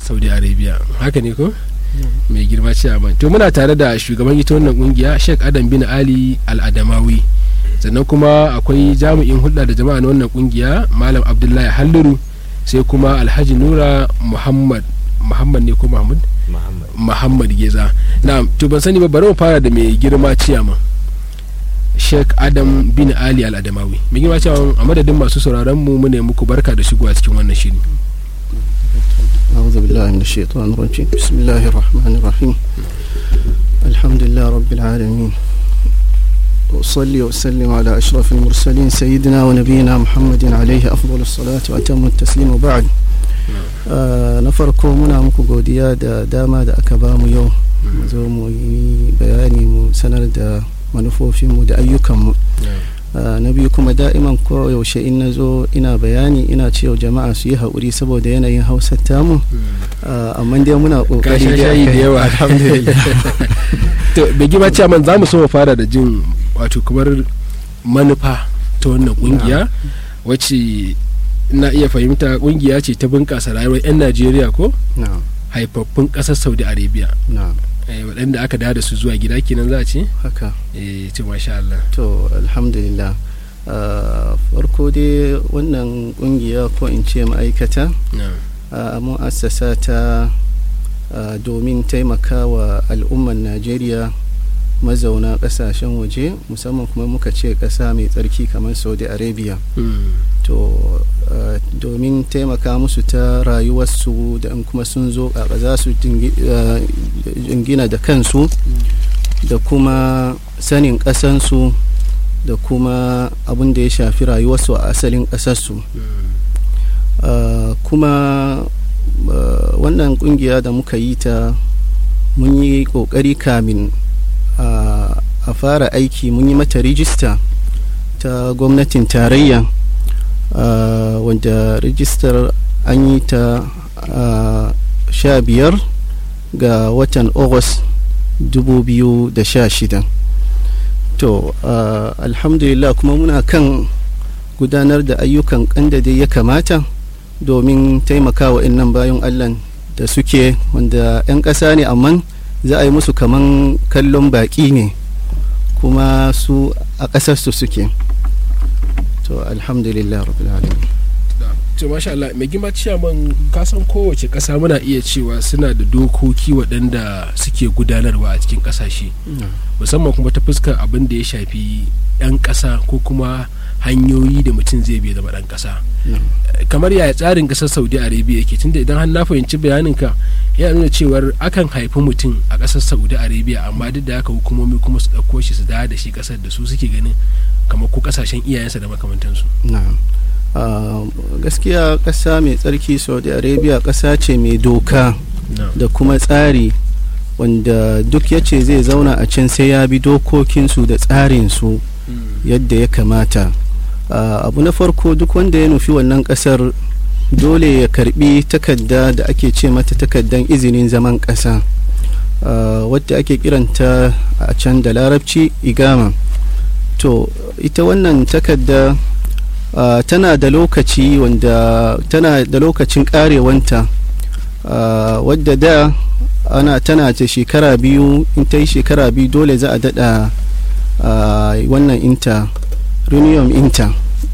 saudi arabia haka ne ko mai girma ciyaman to muna tare da shugaban ita wannan kungiya sheikh adam bin ali al-adamawi sannan kuma akwai jami'in hulɗa da jama'a na wannan kungiya malam abdullahi halluru sai kuma alhaji nura muhammad muhammad ne ko mahmud Muhammad. muhammad geza na to ban sani ba bari mu fara da mai girma ciyaman sheikh adam bin ali al-adamawi mai girma ciyaman a madadin masu sauraron mu mu ne muku barka da shigowa cikin wannan shiri أعوذ بالله من الشيطان الرجيم بسم الله الرحمن الرحيم الحمد لله رب العالمين وأصلي وأسلم على أشرف المرسلين سيدنا ونبينا محمد عليه أفضل الصلاة وأتم التسليم وبعد آه نفركو منا muku godiya da dama da aka bamu yau mu zo mu yi bayani mu sanar da manufofinmu da ayyukanmu Uh, na biyu kuma da'iman ko yaushe in na zo ina bayani ina cewa jama'a su yi haƙuri saboda yanayin hausar tamu uh, amma dai muna ka ƙoƙari sha dai shayi da akai. yawa alhamdulillah to bai gima ciyaman za mu so mu fara da jin wato kamar manufa ta wannan kungiya wacce na iya fahimta kungiya ce ta bunƙasa rayuwar 'yan najeriya ko na'am haifaffun ƙasar saudi arabia na'am eh, waɗanda aka dawo da su zuwa gida kenan za a ce haka eh, ce masha Allah to alhamdulillah Uh, farko dai wannan ƙungiya ko in ce ma'aikata na'am uh, mun assasa ta uh, domin taimakawa al'umman najeriya mazauna ƙasashen waje musamman kuma muka ce ƙasa mai tsarki kamar saudi arabia Mm. to uh, domin taimaka musu ta rayuwarsu da in kuma sun zo a za su dingi- uh, jingina da kansu da kuma sanin ƙasansu da kuma abin da ya shafi rayuwarsu a asalin ƙasarsu Mm. Uh, kuma uh, wannan kungiya da muka yi ta mun yi kokari kamin uh, a fara aiki mun yi mata rijista ta gwamnatin tarayya uh, wanda rijistar an yi ta uh, sha biyar ga watan august 2016 to uh, alhamdulillah kuma muna kan gudanar da ayyukan kanda dai ya kamata domin taimakawa innan bayan allah da suke wanda 'yan ƙasa ne amma za a yi musu kaman kallon baƙi ne kuma su a ƙasarsu suke to alhamdulillah rabbil alamin Da. to masha Allah mai gima ciyaman kasan kowace ƙasa muna iya cewa suna da dokoki waɗanda suke gudanarwa a cikin ƙasashe musamman kuma ta fuskar abin da ya shafi 'yan ƙasa ko kuma hanyoyi da mutum zai bai zama ɗan ƙasa kamar yaya tsarin ƙasar saudi arabia yake tunda idan har na fahimci bayaninka yana nuna cewar akan haifi mutum a ƙasar saudi arabia amma duk da haka hukumomi kuma su ɗauko shi su dawo da shi ƙasar da su suke ganin kamar ko ƙasashen iyayensa da makamantansu na'am Ah, gaskiya ƙasa mai tsarki saudi arabia ƙasa ce mai doka da kuma tsari wanda duk ya ce zai zauna a can sai ya bi dokokinsu da tsarinsu yadda ya kamata Ah, abu na farko duk wanda ya nufi wannan ƙasar dole ya karbi takarda da ake ce mata takardan izinin zaman ƙasa Ah, wadda ake kiranta a can da larabci igama to ita wannan takarda Uh, tana da lokaci wanda tana da lokacin karewanta uh, wadda da ana tana ta shekara biyu in ta yi shekara biyu dole za a dada uh, wannan inta runium inta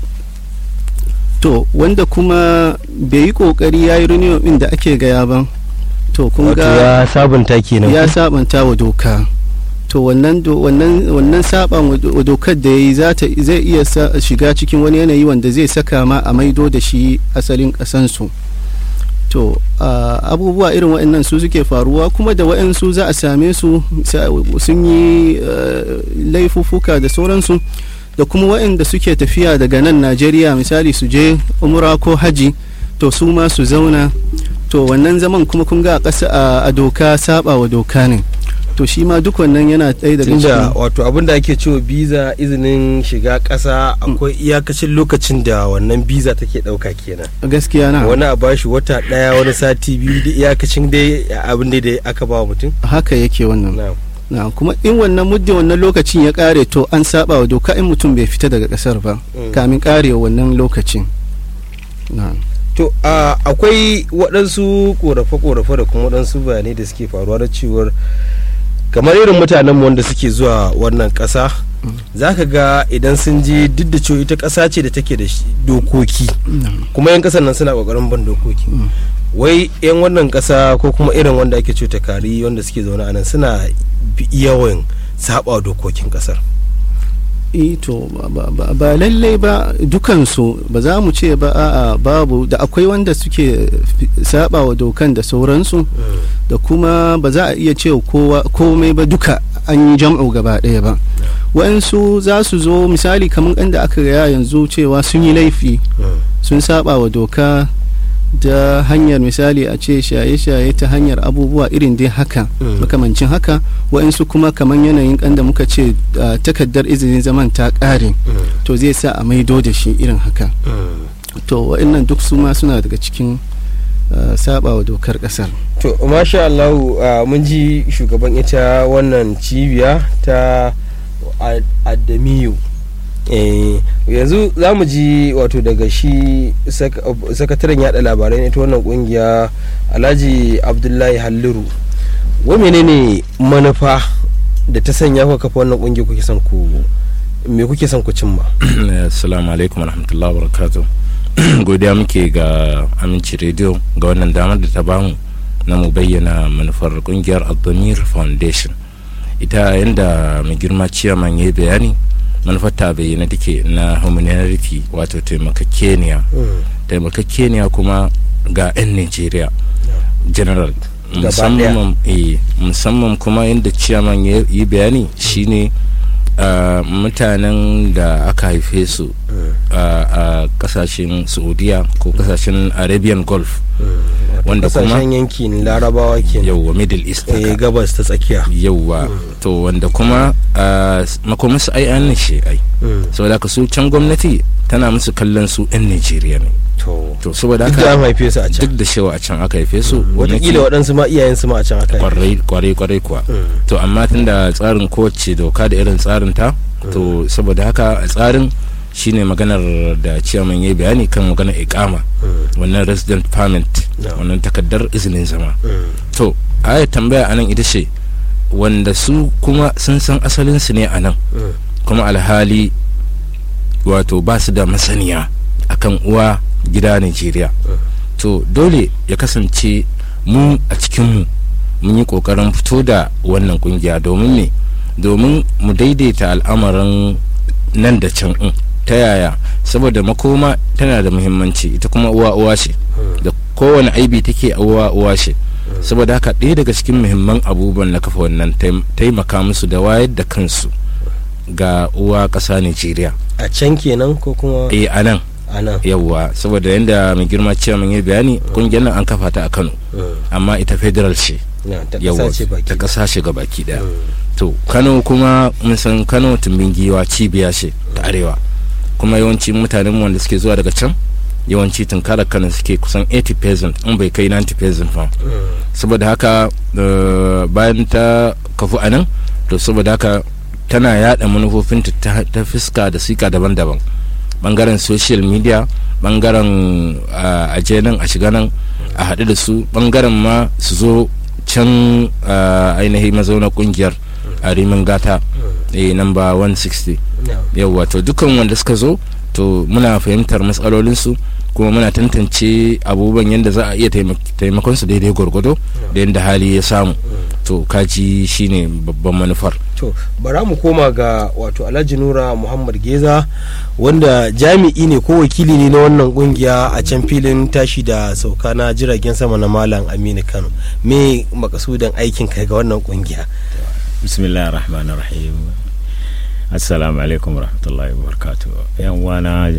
to wanda kuma bai yi kokari ya yi runium din da ake gaya ba to kun Wato ga ya sabunta kenan ya ko? sabanta wa doka to wannan do, wannan wannan saban wa do- wa dokar da yayi za ta zai iya sa, shiga cikin wani yanayi wanda zai saka ma a maido da shi asalin kasansu to ah, abubuwa irin waɗannan su suke faruwa kuma da waɗansu za a same su sa- sun yi ah, laifuffuka da sauransu da kuma waɗanda suke tafiya daga nan najeriya misali su je umra ko haji to su ma su zauna to wannan zaman kuma kun ga a ƙasa a- a doka saba wa doka ne to shi ma duk wannan yana ɗaya daga tunda cikin wato abin da ake cewa biza izinin shiga ƙasa akwai iyakacin lokacin da wannan biza take ɗauka kenan gaskiya na wani a bashi wata ɗaya wani sati biyu da iyakacin dai abin da dai aka ba wa mutum haka yake wannan na na kuma in wannan muddin wannan lokacin ya kare to an saba wa doka in mutum bai fita daga kasar ba Mm. kamin karewa wannan lokacin na to to a akwai waɗansu ƙorafe-ƙorafe da kuma waɗansu bayanai da suke faruwa da cewar kamar irin mutanen mu wanda suke zuwa wannan ƙasa za ka ga idan sun je duk da cewa ita ƙasa ce da take da shi- dokoki kuma yan ƙasar nan suna ƙoƙarin ban dokoki wai yan wannan ƙasa ko kuma irin wanda ake cuta kari wanda suke zaune a nan suna bi- yawan saba dokokin ƙasar Eh, to ba- ba- ba ba lallai ba dukansu ba za mu ce ba a'a babu da akwai wanda suke fi- saba wa dokan da sauransu da kuma ba za a iya cewa kowa komai ba duka an yi jam'u gaba ɗaya ba wa'ansu za su zo misali kamar inda aka gaya yanzu cewa sun yi laifi sun saba wa doka da hanyar misali a ce shaye-shaye ta hanyar abubuwa irin dai haka Mm. makamancin haka wa'insu kuma kamar yanayin kan da muka ce ah, takardar izinin zaman ta ƙare to zai sa a maido da shi irin haka to wa'innan duk su ma suna daga cikin ah, saba wa dokar ƙasar to masha Allah uh, mun ji shugaban ita wannan cibiya ta Ad- adamiyu eh, yanzu za mu ji wato daga shi sak- sakataren yada labarai na ita wannan kungiya alhaji abdullahi halliru wa menene manufa da ta sanya kuka kafa wannan kungiya kuke son ku me kuke son ku cimma assalamu alaikum warahmatullahi wabarakatuh godiya muke ga aminci radio ga wannan damar da ta bamu na mu bayyana manufar kungiyar abdamir foundation ita yadda mai girma ciyaman ya yi bayani manufar ta bayyana take na humanity wato taimakakeniya taimakakeniya kuma ga 'yan nigeria general Gaba musamman eh, musamman kuma yadda ciyaman ya yi bayani shine uh, mutanen da aka haife su uh, a kasashen saudiya ko kasashen arabian gulf wanda kuma kasashen yankin larabawa ke yauwa middle east eh, haka. gabas ta tsakiya yauwa to wanda kuma uh, makomansu ai an shi ai saboda haka su can gwamnati tana musu kallon su 'yan nigeria ne to to saboda duk da an haka haife su a can duk da shewa a can aka haife su watakila waɗansu ma iyayensu ma a can aka haife kwarai kwarai kwarai kuwa to amma tunda tsarin kowace doka da irin tsarin ta to saboda haka a tsarin shine maganar da ciyaman ya bayani kan maganar ikama wannan resident permit No. wannan takardar izinin zama Mm. to aya tambaya anan ita ce wanda su kuma sun san asalin su ne anan Mm. kuma alhali wato ba su da masaniya akan uwa gida Najeriya to dole ya kasance mu a cikinmu mun yi kokarin fito da wannan kungiya domin me domin mu daidaita al'amarin nan da can in ta yaya saboda makoma tana da muhimmanci ita kuma uwa uwa ce da kowane aibi take a uwa uwa ce saboda haka ɗaya daga cikin muhimman abubuwan na kafa wannan taim- taimaka musu da wayar da kansu ga uwa ƙasa Najeriya a can kenan ko kuma eh a nan a nan yawwa saboda yadda mai girma ciyaman ya bayani kungiyar nan an kafa ta a Kano Mm. amma ita federal ce Na, ta yawwa ƙasa ce baki ta ƙasa ce ga baki daya Mm. to Kano kuma mun san Kano tumbin giwa cibiya ce ta arewa kuma yawanci mutanen mu wanda suke zuwa daga can yawanci tunkarar Kano suke kusan 80% in bai kai 90% ba Mm. saboda haka eh, bayan ta kafu a nan to saboda haka tana yada manufofinta ta ta fuska da sika daban-daban bangaren social media bangaren a aje nan a shiga nan a haɗu da su bangaren ma su zo can ah, ainihin mazauna kungiyar a rimin gata eh, number 160 Na. yauwa to dukkan wanda suka zo to muna fahimtar matsalolinsu kuma muna tantance abubuwan yadda za a iya taimak- taimakon su daidai gwargwado da yadda hali ya samu to kaji shine babban manufar to bara mu koma ga wato alhaji nura muhammad geza wanda jami'i ne ko wakili ne na wannan kungiya a can filin tashi da sauka na jiragen sama na malam aminu kano me makasudan aikin kai ga wannan kungiya bismillah rahman rahim assalamu alaikum rahmatullahi wabarakatuh yan wana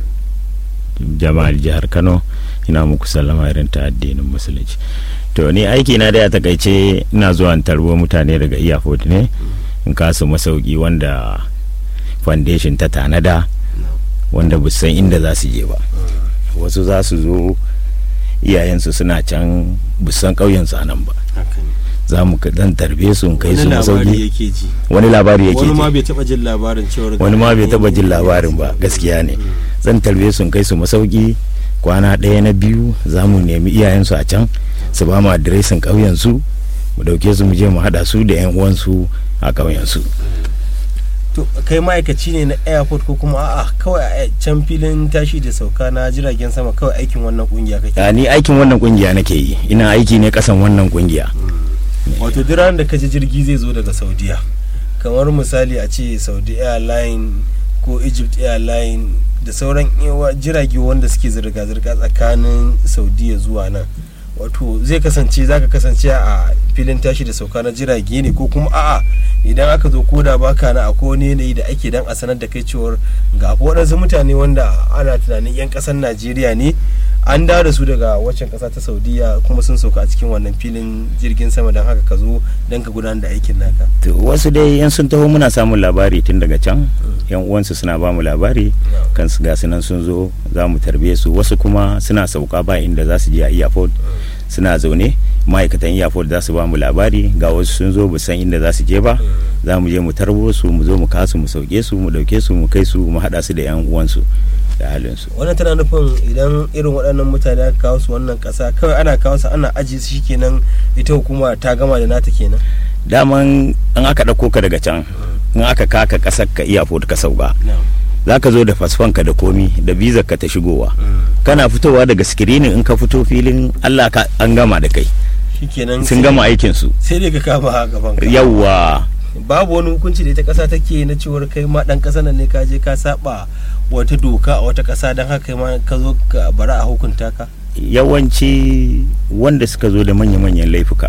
jama'ar jihar kano ina muku sallama irin ta addinin musulunci to ni aiki na da ya takaice ina zuwa in tarbo mutane daga iyafot ne in kasu masauki wanda foundation ta tanada wanda bu san inda za su je ba wasu za su zo iyayensu suna can bu san ƙauyensu a nan ba za mu dan tarbe su in kai su masauki yake ji wani labari yake wani ji ma bai taba jin labarin cewar wani ma bai taba jin labarin ba gaskiya ne zan tarbe su in kai su masauki kwana ɗaya na biyu za mu nemi iyayensu a can su ba mu adireshin ƙauyensu mu ɗauke su mu je mu haɗa su da 'yan uwansu a ƙauyensu to kai ma'aikaci ne na airport ko kuma a'a kawai a can filin tashi da sauka na jiragen sama kawai aikin wannan kungiya kake Ya, ni aikin wannan kungiya nake yi ina aiki ne kasan wannan kungiya wato duk ranar da kaji jirgi zai zo daga saudiya kamar misali a ce saudi airline ko egypt airline da sauran yawa- jirage wanda suke zirga-zirga tsakanin saudiya zuwa nan wato zai kasance zaka kasance a filin tashi da sauka na jirage ne ko kuma a'a idan aka zo koda baka na akwai wani yanayi da ake dan a sanar da kai cewar ga fa waɗansu mutane wanda ana tunanin 'yan ƙasar najeriya ne an dawo da su daga waccan ƙasa ta saudiya kuma sun sauka a cikin wannan filin jirgin sama don haka ka zo don ka gudanar da aikin naka to wasu dai yan sun taho muna samun labari tun daga can yan uwansu suna ba mu labari kan su ga nan sun zo za mu tarbe su wasu kuma suna sauka ba inda za su je a airport suna zaune ma'aikatan airport za su ba mu labari ga wasu sun zo ba san inda za su je ba za mu je mu tarbo su mu zo mu kasu mu sauke su mu dauke su mu kai su mu haɗa su da yan uwansu da halinsu wannan tana nufin idan irin waɗannan mutane aka kawo su wannan ƙasa kawai ana kawo su ana ajiye su shikenan ita hukuma ta gama da nata kenan daman an aka ɗauko ka daga can in aka kaka ƙasar ka airport ka sauka za ka zo da fasfon ka da komi da bizar ka ta shigowa kana fitowa daga screening in ka fito filin Allah ka an gama da kai shikenan sun gama aikin su sai dai ka kama gaban ka yawwa babu wani hukunci da ita ƙasa take na cewar kai ma ɗan ƙasa nan ne ka je ka saba wata doka a wata ƙasa don haka kai ma ka zo ka bara a hukunta ka yawanci wanda suka zo da manya-manyan laifuka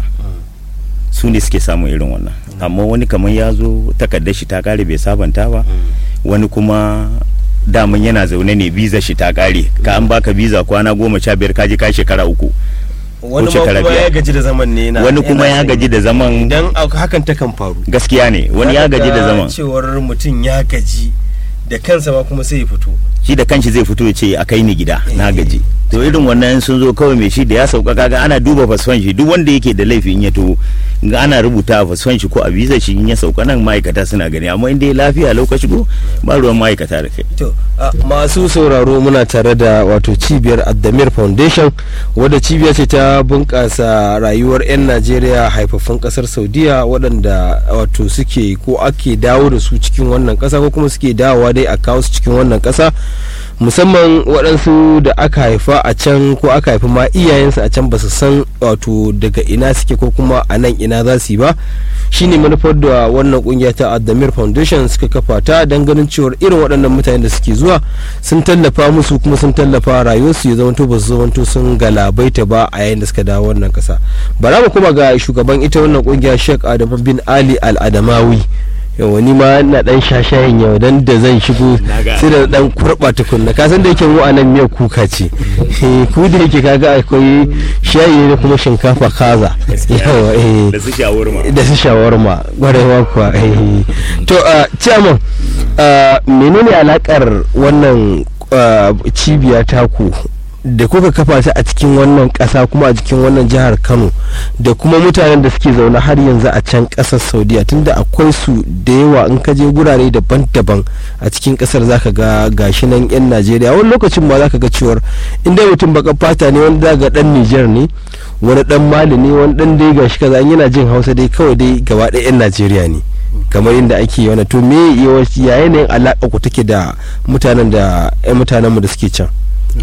su ne suke samun irin wannan amma wani kamar ya zo takardar shi ta kare bai sabanta ba wani kuma daman yana zaune ne biza shi ta kare ka an baka biza kwana goma sha biyar kaji ka shekara uku wani ma shekara kuma biyar. ya gaji da zaman ne na wani kuma ya gaji da zaman idan hakan ta kan faru gaskiya ne wani ya Zaka gaji da ga zaman cewar mutum ya gaji da kansa ma kuma sai ya fito shi da kanshi zai fito ya ce a kai ni gida na gaji to irin wannan sun zo kawai mai shi da ya sauka kaga ana duba fasfon shi duk wanda yake da laifi in ya to ga ana rubuta a fasfon shi ko a visa shi in ya sauka nan ma'aikata suna gani amma in dai lafiya lokaci ko ba ruwan ma'aikata da kai to a, masu sauraro muna tare da wato cibiyar addamir foundation wadda cibiya ce ta bunƙasa rayuwar 'yan najeriya haifaffun ƙasar saudiya waɗanda wato suke ko ake dawo da su cikin wannan ƙasa ko kuma suke dawowa dai a kawo su cikin wannan ƙasa musamman waɗansu da aka haifa a can ko aka haifi ma iyayensu a can ba su san wato daga ina suke ko kuma a nan ina za su yi ba shine manufar da wannan kungiya ta Adamir Foundation suka kafa ta don ganin cewar irin waɗannan mutane da suke zuwa sun tallafa musu kuma sun tallafa rayuwarsu ya zamanto ba su zamanto sun galabaita ba a yayin da suka dawo wannan kasa bara mu kuma ga shugaban ita wannan kungiya Sheikh Adamu bin Ali Al Adamawi yawa ni ma na dan shashayin yau dan da zan shigo sai da dan kurba tukunna ka san da yake mu anan miyar kuka ce Eh, ku da yake kaga akwai shayi da kuma shinkafa kaza yawa eh da su shawarma da su shawarma gwarewa kuwa eh. to a chairman uh, menene alakar wannan uh, cibiya taku da kuka kafa ta a cikin wannan kasa kuma a cikin wannan jihar kano da kuma mutanen da suke zaune har yanzu a can kasar saudiya tunda akwai su da yawa in ka je gurare daban-daban a cikin kasar zaka ga gashi nan yan najeriya wani lokacin ma zaka ga cewar inda mutum baka fata ne wanda zaka ga dan niger ne wani dan mali ne wani dan dai gashi kaza in yana jin hausa dai kawai dai gaba ɗaya yan najeriya ne kamar inda ake wani to me yawanci ya yanayin alaƙa ku take da mutanen da yan mutanenmu da suke can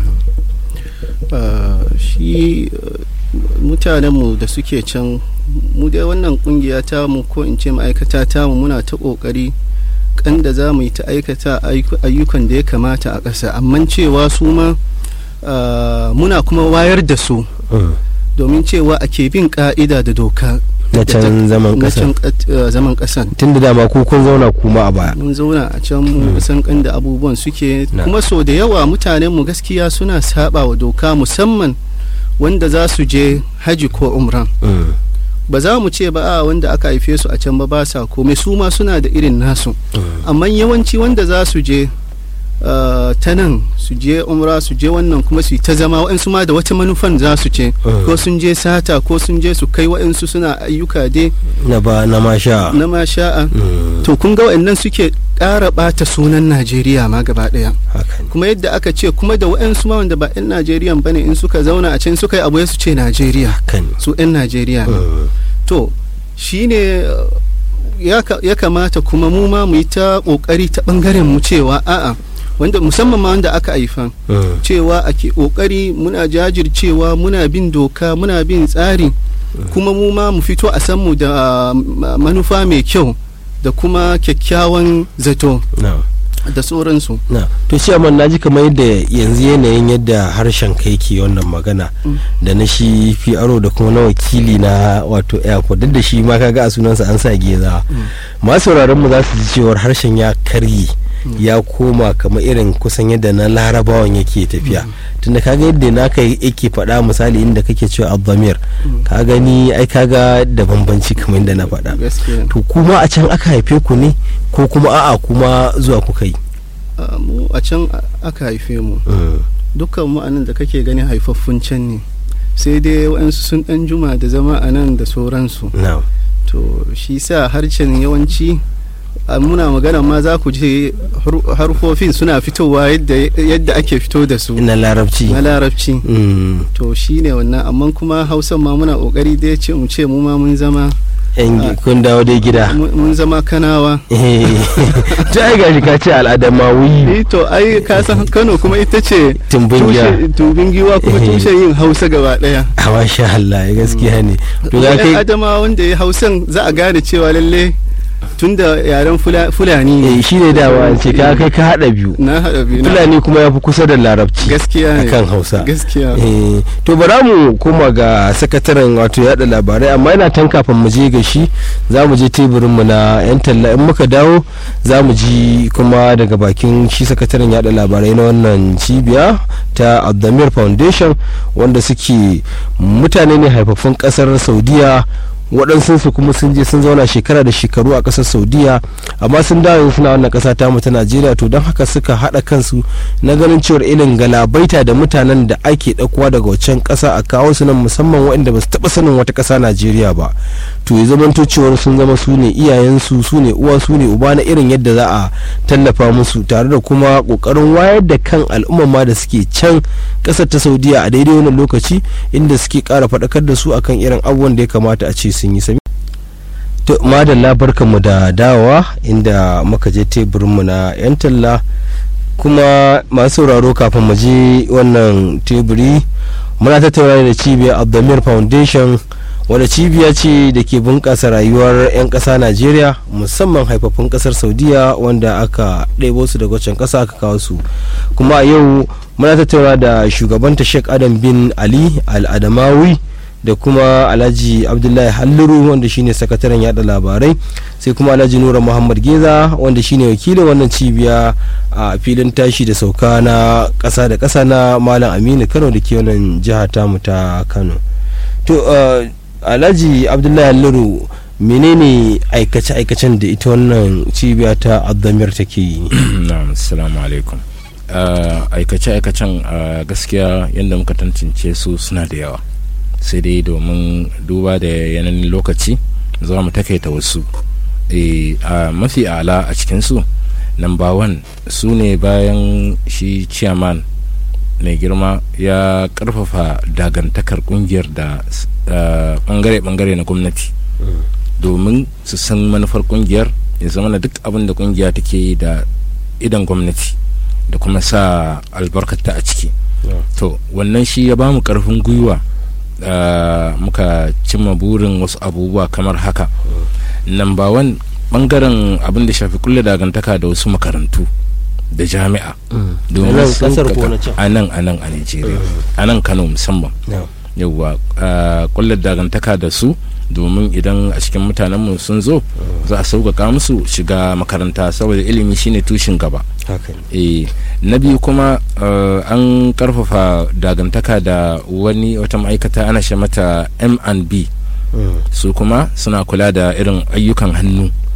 Uh, shi uh, mutanenmu da suke can mu dai wannan kungiya ta mu ko in ce ma'aikata ta mu muna ta kokari kan da za mu yi ta aikata ayyuka- ayyukan da ya kamata a ƙasa amma cewa su ma uh, muna kuma wayar da su domin cewa ake bin ka'ida da doka na can zaman na ƙasa can ƙat- uh, zaman ƙasan tun da dama ku kun zauna kuma a baya mun zauna a can mu san kan da abubuwan suke Na. kuma so da yawa mutanen mu gaskiya suna saba wa doka musamman wanda za su je haji ko umran Mm. ba za mu ce ba a wanda aka haife su a can ba ba sa komai su ma suna da irin nasu amma yawanci wanda za su je uh, ta nan su je umra su je wannan kuma su yi ta zama waɗansu ma da wata manufan za su ce ko sun je sata ko sun je su kai waɗansu suna ayyuka dai na ba na masha na masha'a Mm, to kun ga waɗannan suke ƙara ɓata sunan najeriya ma gaba ɗaya haka ne kuma yadda aka ce kuma da waɗansu ma wanda ba 'yan najeriya ba ne in suka zauna a can suka yi abu ya su ce najeriya haka ne su 'yan najeriya ne Mm, to shine uh, ya ka- ya kamata kuma mu ma mu yi ta ƙoƙari ta ɓangaren mu cewa a'a wanda musamman ma wanda aka haifa mm, cewa ake ƙoƙari muna jajircewa muna bin doka muna bin tsari kuma mu ma mu fito a san mu da uh, ma- manufa mai kyau da kuma kyakkyawan zato na da sauransu na to shi amma na ji kamar yadda yanzu yanayin yadda harshen kai ke wannan magana da na shi aro da kuma na wakili na wato airport duk da shi ma kaga a sunansa an sa geza masu sauraron mu za su ji cewar harshen ya karye ya koma kamar irin kusan yadda na larabawan yake tafiya tunda kaga yadda naka yake faɗa misali inda kake cewa abdamir ka gani ai kaga da bambanci kamar yadda na faɗa gaskiya to kuma a can aka haife ku ne ko kuma a'a kuma zuwa kuka yi Uh, mu a can a- aka haife mu Mm. dukkan mu anan da kake gani haifaffun can ne sai dai waɗansu sun ɗan juma da zama a nan da sauransu na'am to shi sa harshen yawanci a muna magana ma za ku je har- harfofin suna fitowa yadda yadda ake fito da su na larabci na larabci Mm. to shi ne wannan amma kuma hausan ma muna kokari dai ce mu ce mu ma mun zama yan gi- kun dawo dai gida mun mun zama kanawa to ai gashi ka ce al'adamawi eh to ai ka san Kano kuma ita ce tumbin giya tushe tumbin giwa kuma Eh. tushen yin Hausa gaba daya a masha Allah gaskiya ne to ga Wani kai adama wanda ya hausan za a gane cewa lalle tunda yaren fula- fulani ne eh shine dawa ce ka kai ka hada biyu na haɗa biyu na- fulani kuma ya fi kusa da larabci gaskiya ne akan hausa gaskiya Eh, to bara mu koma ga sakataren wato yada labarai amma yana tan kafin mu je ga shi za mu je teburin mu na yan talla in muka dawo za mu ji kuma daga bakin shi sakataren yada labarai na wannan cibiya ta abdamir foundation wanda suke mutane ne haifaffun kasar saudiya waɗansu su kuma sun je sun zauna shekara da shekaru a ƙasar saudiya amma sun dawo yanzu suna wannan ƙasa ta mu ta najeriya to don haka suka haɗa kansu na ganin cewar irin galabaita da mutanen da ake ɗaukowa daga wancan ƙasa a kawo su nan musamman waɗanda ba su taɓa sanin wata ƙasa najeriya ba to ya zamanto cewar sun zama su ne iyayensu su ne uwa su ne uba na irin yadda za a tallafa musu tare da kuma ƙoƙarin wayar da kan al'umma ma da suke can ƙasar ta saudiya a daidai wannan lokaci inda suke ƙara faɗakar da su akan irin abubuwan da ya kamata a ce sun yi sami to madalla barkanmu da dawowa inda muka je teburinmu na 'yan talla kuma masu sauraro kafin mu je wannan teburi muna tattauna da cibiyar abdulmir foundation wadda cibiya ce da ke bunƙasa rayuwar 'yan ƙasa najeriya musamman haifafun ƙasar saudiya wanda aka ɗebo su daga wancan ƙasa aka kawo su kuma a yau muna tattauna da shugabanta sheikh adam bin ali al-adamawi da kuma alhaji abdullahi halluru wanda shine sakataren yada labarai sai kuma alhaji nura muhammad geza wanda shine wakilin wannan cibiya a filin tashi da sauka na kasa da kasa na malam aminu kano da ke wannan jiha tamu ta kano to uh, alhaji abdullahi halluru menene aikace-aikacen da ita wannan cibiya ta abdamir take yi na'am assalamu alaikum Uh, aikace-aikacen uh, gaskiya yadda muka tantance su suna da yawa sai dai domin duba da yanayin lokaci za mu takaita wasu e, a mafi ala a cikinsu number one su ne bayan shi chairman mai girma ya karfafa dagantakar kungiyar da bangare-bangare na gwamnati domin su san manufar kungiyar ya zama na duk abin da kungiya take yi da idan gwamnati da kuma sa albarkata a ciki to wannan shi ya bamu karfin gwiwa Uh, muka cimma burin wasu abubuwa kamar haka namba wan bangaren abin da shafi kulle dagantaka da wasu makarantu da jami'a domin a nan a nan a nigeria a nan kano musamman yauwa uh, kulle dagantaka da su domin idan a cikin mutanenmu sun zo za a sauƙaƙa musu shiga makaranta saboda ilimi shine tushen gaba e, na biyu kuma uh, an karfafa dagantaka da wani wata ma'aikata ana shi mata m&b mm. su kuma suna kula da irin ayyukan hannu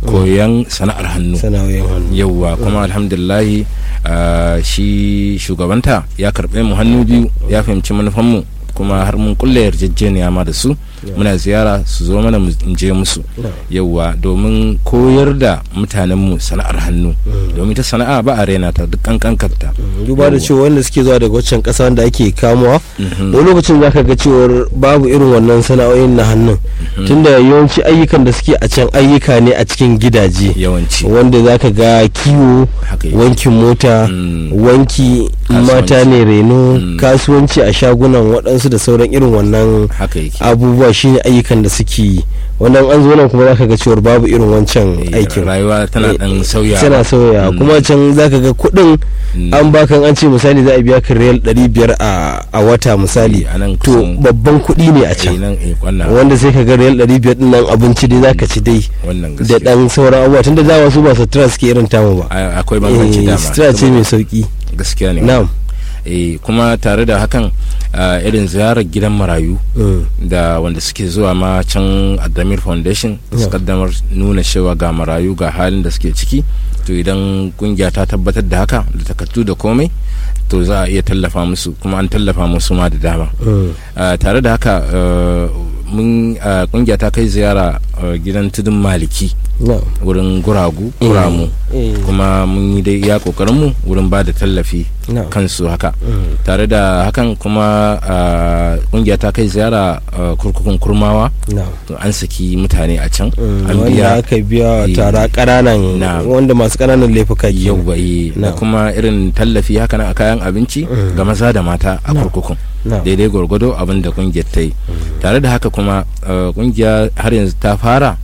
koyan sana'ar hannu sana'o'in hannu yauwa kuma alhamdulillahi ah, shi shugabanta ya karɓe mu hannu biyu ya fahimci manufanmu kuma har mun kulle yarjejeniya ma da su muna ziyara su zo mana mu in je musu yauwa domin koyar da mutanenmu sana'ar hannu domin ta sana'a ba a rena ta duk kankankarta duba da cewa wanda suke zuwa daga waccan kasa wanda ake kamuwa wani lokacin zaka ga cewar babu irin wannan sana'o'in na hannun tunda yawanci ayyukan da suke a can ayyuka ne a cikin gidaje yawanci wanda zaka ga kiwo haka yake. wankin mota Mm. wanki Kasuwanci. mata ne reno Mm. kasuwanci a shagunan waɗansu da sauran irin wannan haka yake abubuwa shine ayyukan da suke yi wannan an zo nan kuma zaka ga cewar babu irin wancan Eh, aikin rayuwa tana Eh, dan sauya tana sauya Mm. kuma can zaka ga kuɗin Mm. an baka an ce misali za a biya ka riyal 500 a a wata misali Eh, a nan to kusan- babban kuɗi ne a Eh, can nan eh, wannan wanda sai ka ga riyal 500 din nan abinci dai zaka ci dai wannan da gaskiya dan sauran abubuwa tunda dama su ba sutura suke irin tamu ba A- akwai bambanci Eh, dama sutura ce mai sauki gaskiya ne na'am eh kuma tare da hakan ah, irin ziyarar gidan marayu Mm. da wanda suke zuwa ma can adamir foundation su kaddamar nuna cewa ga marayu ga halin da suke ciki to idan kungiya ta tabbatar da haka da takardu da komai to za a iya tallafa musu kuma an tallafa musu ma da dama Mm. Ah, tare da haka ah, mun ah, kungiya ta kai ziyara ah, gidan tudun maliki na'am wurin guragu kuramu Eh. kuma mun yi dai iya kokarinmu wurin ba da tallafi na'am kansu haka Mm. tare da hakan kuma ah, kungiya ta kai ziyara ah, kurkukun kurmawa na'am to an saki mutane a can Mm, an wanda biya aka biya Eh, tara ƙananan na'am. wanda masu ƙananan laifuka ke yau bai da Na'am. kuma irin tallafi haka na a kayan abinci Mm. ga maza da mata a Na'am. kurkukun na'am daidai gwargwado abin da kungiyar ta yi tare da haka kuma ah, kungiya har yanzu ta fara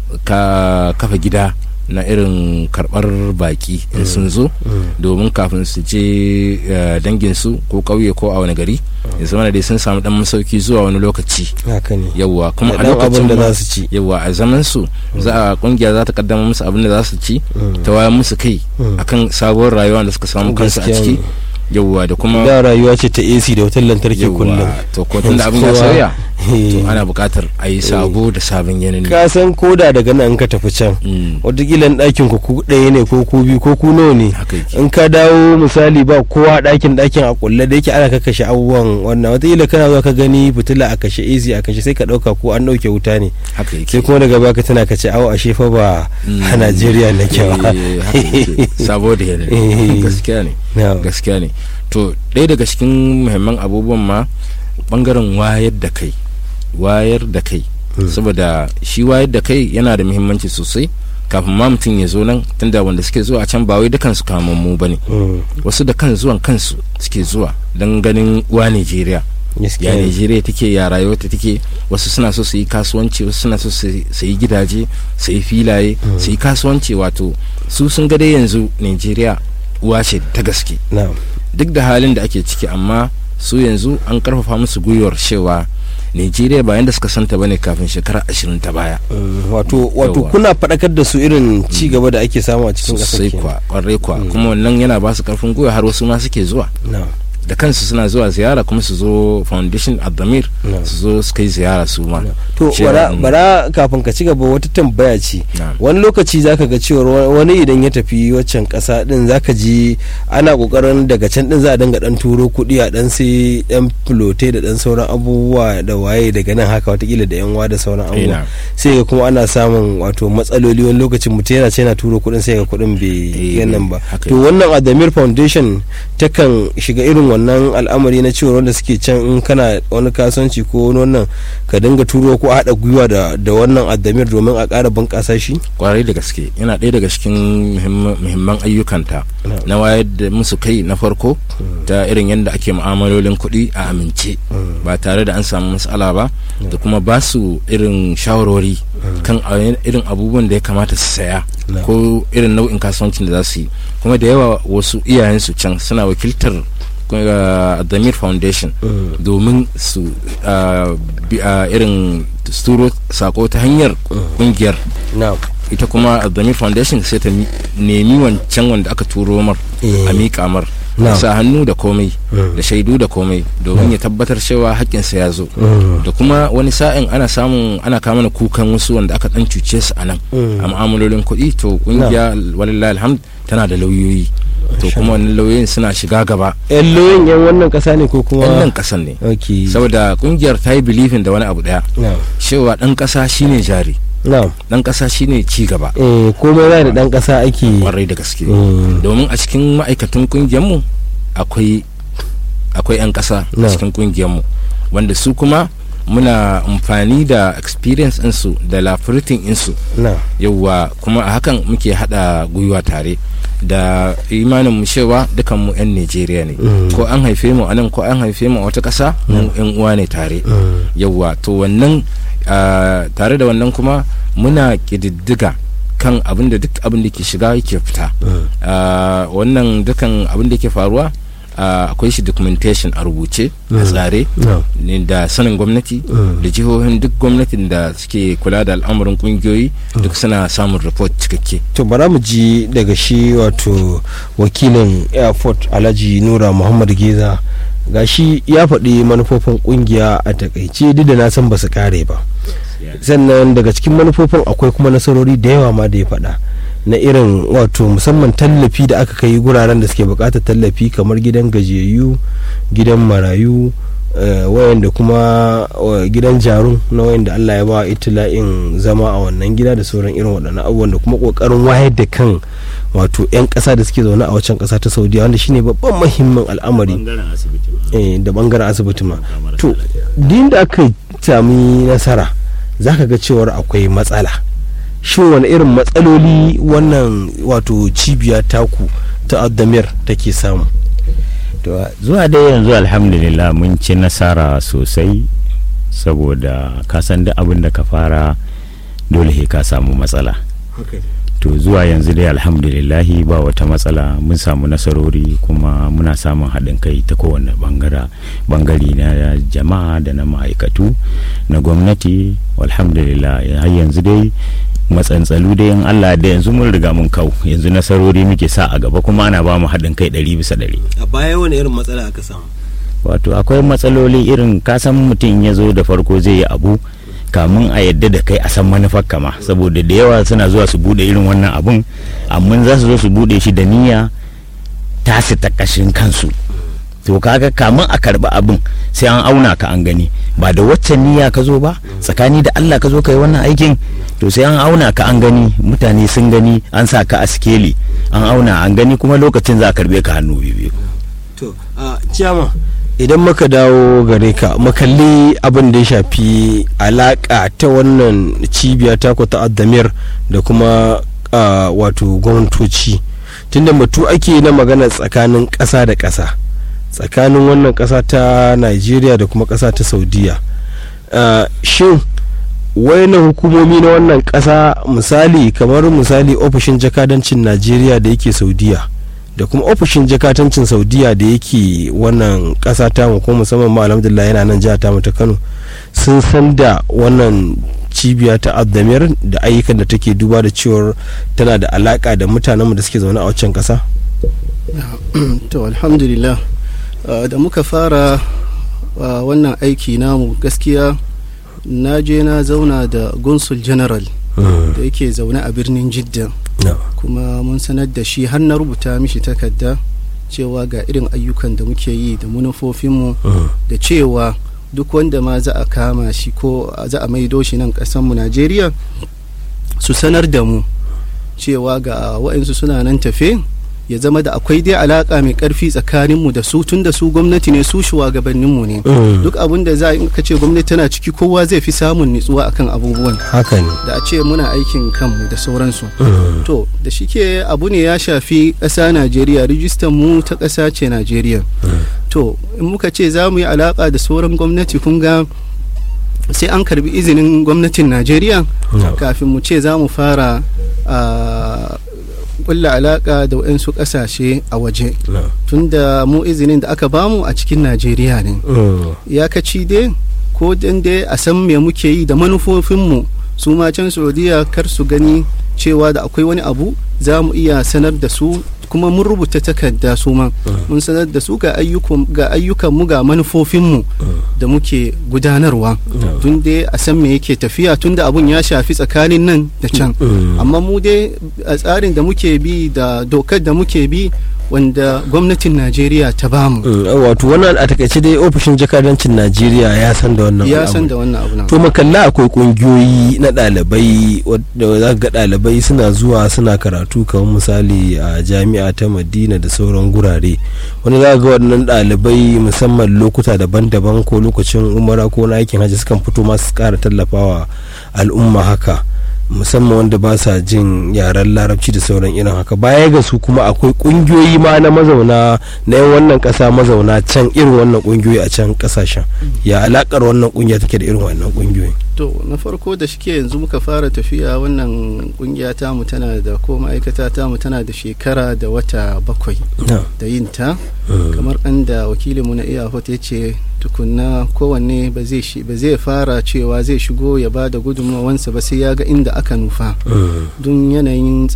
ka kafa gida na irin karbar baki in sun zo domin kafin su je eh, danginsu ko ƙauye ko a wani gari ya zama da dai sun samu dan masauki zuwa wani lokaci haka ne yawwa kuma Da a ɗan lokacin abin da ma- za su ci yawwa a zaman su za a kungiya za ta kaddama musu abin da za su ci ta wayar musu kai Mm. akan sabuwar rayuwa da suka samu kansu a Gaskiya ciki ne. yawwa da kuma da rayuwa ce ta AC da wutar lantarki kullum yawwa to ko tun da abin ya Kowa- sauya Eh. to ana buƙatar a yi sabo da sabon yanayi ka san koda daga nan ka tafi can Mm, watakila ɗakin ku ku ɗaya ne ko ku biyu ko ku nawa ne haka yake in ka dawo misali ba kowa ɗakin ɗakin a kulle da yake ana kakashe abubuwan wannan watakila kana zuwa ka gani fitila a kashe AC a kashe sai ka ɗauka ko an ɗauke wuta ne haka sai yake kuma daga baka tana kace awo ashe fa ba Mm. a Najeriya na ba Eh, haka yake sabo da Eh. yanayi gaskiya ne Na'am. gaskiya ne to ɗaya daga cikin muhimman abubuwan ma bangaren wayar da kai wayar da kai saboda shi wayar da kai yana da muhimmanci sosai kafin ma mutum ya zo nan tunda wanda suke zuwa a can ba wai dukansu kamammu ba ne Mm. wasu da kan zuwan kansu suke zuwa don ganin uwa Najeriya Gaskiya ya ne. Najeriya take ya rayuwarta take wasu suna so su yi kasuwanci wasu suna so su su yi gidaje su yi filaye su yi kasuwanci wato su sun ga dai yanzu Najeriya uwa ce ta gaske Na'am. duk da halin da ake ciki amma su yanzu an karfafa musu gwiwar cewa Najeriya ba yanda suka santa bane kafin shekara ashirin ta baya Mm, wato wato Yawwa. kuna faɗakar da su irin ci gaba da ake samu a cikin ƙasar sosai kenan. kwa kwarai kwa kuma wannan yana ba su karfin gwiwa har wasu ma suke zuwa Na'am. da kansu suna zuwa ziyara kuma su zo foundation adamir Na'am. su zo su kai ziyara su ma to Cewa, bara, mm, bara kafin ka ci gaba wata tambaya ce na'am. wani lokaci zaka ga cewar wa- wani idan ya tafi waccan kasa din zaka ji ana kokarin daga can din za a dinga dan turo kuɗi a dan sai dan filote da dan sauran abubuwa da waye daga nan haka watakila da yanwa da sauran abubuwa na'am. sai ga kuma ana samun wato matsaloli wani lokacin mutum yana ce yana turo kuɗin sai ga kuɗin bai Eh, yanan ba haka to wannan adamir foundation takan shiga irin wannan al'amari na cewa wanda suke can in kana wani kasuwanci ko wani wannan ka dinga turo ko haɗa gwiwa da da wannan adamir domin a ƙara bunƙasa shi kwarai da gaske yana ɗaya daga cikin muhimman- muhimman ayyukanta Na'am. na wayar da musu kai na farko ta irin yadda ake mu'amalolin kuɗi a amince ba tare da an samu matsala ba da kuma ba su irin shawarwari kan a- irin abubuwan da ya kamata su saya Na'am. ko irin nau'in kasuwancin da za su yi kuma da yawa wasu iyayensu can suna wakiltar uh, Damir Foundation domin su uh, bi- uh, irin su turo sako ta hanyar kungiyar na'am ita kuma Damir Foundation sai ta mi- nemi wancan wanda aka turo mar Eh. a miƙa mar Na'am. ya sa hannu da komai Mm. da shaidu da komai domin ya tabbatar cewa haƙƙinsa ya zo Mm. da kuma wani sa'in ana samun ana kama mana kukan wasu wanda aka dan cuce su a nan Mm. a mu'amalolin kuɗi to kungiya walillahi alhamd tana da lauyoyi to kuma wannan lauyoyin suna shiga gaba yan loyin yan wannan kasa ne ko kuma yan nan kasan ne ok saboda kungiyar ta yi bilifin da wani abu daya na'am cewa dan kasa shine jari na'am dan kasa shine ci gaba eh komai za da dan kasa ake kwarai da gaske Mm. domin a cikin ma'aikatan kungiyarmu akwai akwai 'yan kasa a Na. cikin kungiyarmu wanda su kuma muna amfani da experience insu da lafiritin insu na yauwa kuma a hakan muke hada gwiwa tare da imanin mu cewa dukan mu 'yan Najeriya ne Mm. ko an haife mu a nan ko an haife mu a wata ƙasa mu 'yan uwa ne tare Mm. yauwa to wannan ah, tare da wannan kuma muna ƙididdiga kan abin da duk abin da ke shiga yake fita Ah, wannan dukan abin da ke faruwa ah, akwai shi documentation a rubuce a tsare na ne da sanin gwamnati Mm. da jihohin duk gwamnatin da suke kula da al'amuran kungiyoyi duk suna samun report cikakke to bara mu ji daga shi wato wakilin airport alhaji nura muhammad geza gashi ya faɗi manufofin kungiya a takaice duk da na san ba su kare ba sannan daga cikin manufofin akwai kuma nasarori da yawa ma da ya faɗa na irin wato musamman tallafi da aka kai guraren da suke buƙatar tallafi kamar gidan gajiyayyu gidan marayu eh, wayanda kuma eh, gidan jarun na wayanda Allah ya ba itila'in zama a wannan gida da sauran irin waɗannan abubuwan da kuma ƙoƙarin wayar da kan wato 'yan ƙasa da suke zaune a wancan ƙasa ta saudiya wanda shine babban muhimmin al'amari bangaren asibiti ma. eh, da bangaren asibiti ma Kamar to lafiya. din da aka sami nasara za ka ga cewar akwai matsala shin wani irin matsaloli wannan wato cibiya taku ta addamir take samu to zuwa dai yanzu alhamdulillah mun ci nasara sosai saboda ka san duk abin da ka fara dole he ka samu matsala to zuwa yanzu dai alhamdulillahi ba wata matsala mun samu nasarori kuma muna samun haɗin kai ta kowane bangara bangare na jama'a da na ma'aikatu na gwamnati alhamdulillah har yanzu dai matsantsalu dai in Allah da yanzu mun riga mun kau yanzu nasarori muke sa a gaba kuma ana ba mu haɗin kai ɗari bisa ɗari a baya wani irin matsala aka samu wato akwai matsaloli irin kasan mutum ya zo da farko zai yi abu kamun a yadda da kai a san manufar kama saboda da yawa suna zuwa su bude irin wannan abun amma za su zo su bude shi da niyya tasi ta kashin kansu to kaga kamun a karba abin sai an auna ka an gani ba da waccan niyya ka zo ba tsakani da Allah ka zo ka yi wannan aikin to sai an auna ka an gani mutane sun gani an sa ka a sikeli an auna an gani kuma lokacin za a karbe ka hannu biyu to a ciyama idan muka dawo gare ka makalli abin da ya shafi alaka ta wannan cibiya ta ta addamir da kuma ah, wato gwamnatoci tunda batu ake na magana tsakanin ƙasa da ƙasa tsakanin wannan ƙasa ta nigeria da kuma ƙasa ta saudiya Ah, shin wayannan hukumomi na wannan ƙasa misali kamar misali ofishin jakadancin najeriya da yake saudiya da kuma ofishin jakatancin saudiya da yake wannan ƙasa tamu ko musamman ma alhamdulillah yana nan jihar tamu ta kano sun san da wannan cibiya ta addamir da ayyukan da take duba da cewar tana da alaka da mutanenmu da suke zaune a waccan ƙasa to alhamdulillah uh, da muka fara uh, wannan aiki namu gaskiya na je na zauna da gunsul general da yake zaune a birnin jidda kuma mun sanar da shi har na rubuta mishi takarda cewa ga irin ayyukan da muke yi da manufofinmu da cewa duk wanda ma za a kama shi ko za a maido shi nan kasanmu najeriya su sanar da mu cewa ga waɗansu suna nan tafe ya zama da akwai dai alaka mai karfi tsakaninmu da su tun da su gwamnati ne su shugabanninmu ne duk abin da za a ce gwamnati tana ciki kowa zai fi samun nutsuwa akan abubuwan haka ne da a ce muna aikin kanmu da sauransu to da shike abu ne ya shafi ƙasa najeriya rijistan mu ta ƙasa ce najeriya to in muka ce za mu yi alaƙa da sauran gwamnati kun ga sai an karbi izinin gwamnatin najeriya kafin mu ce za mu fara kulla alaka da waɗansu ƙasashe a waje tunda mu izinin da aka bamu a cikin najeriya ne iyakaci dai ko dan dai a san me muke yi da manufofinmu su ma can saudiya kar su gani cewa da akwai wani abu za mu iya sanar da su kuma mun rubuta takarda su ma mun sanar da su ga ayyukan ga ayyukan mu ga manufofin mu da muke gudanarwa tun dai a san me yake tafiya tun da abun ya shafi tsakanin nan da can amma mu dai a tsarin da muke bi da dokar da muke bi wanda gwamnatin najeriya ta bamu wato wannan a takaice dai ofishin jakadancin najeriya ya san da wannan ya san da wannan abu nan to makalla akwai kungiyoyi na ɗalibai wadda za ga ɗalibai suna zuwa suna karatu kamar misali a jami'a ta madina da sauran gurare wani za ga waɗannan ɗalibai musamman lokuta daban-daban ko lokacin umara ko na aikin hajji sukan fito masu ƙara tallafawa al'umma haka musamman wanda ba sa jin yaren larabci da sauran irin haka baya ga su kuma akwai kungiyoyi ma na mazauna na yan wannan kasa mazauna can irin wannan kungiyoyi a can kasashen ya alakar wannan kungiya take da irin wannan kungiyoyi to na farko da shike yanzu muka fara tafiya wannan kungiya ta mu tana da ko ma'aikata ta mu tana da shekara da wata bakwai da yin ta kamar ɗan da wakilinmu na iyahot ya ce tukunna kowanne ba zai fara cewa zai shigo ya ba da gudunmawansa ba sai ya ga inda aka nufa don yanayin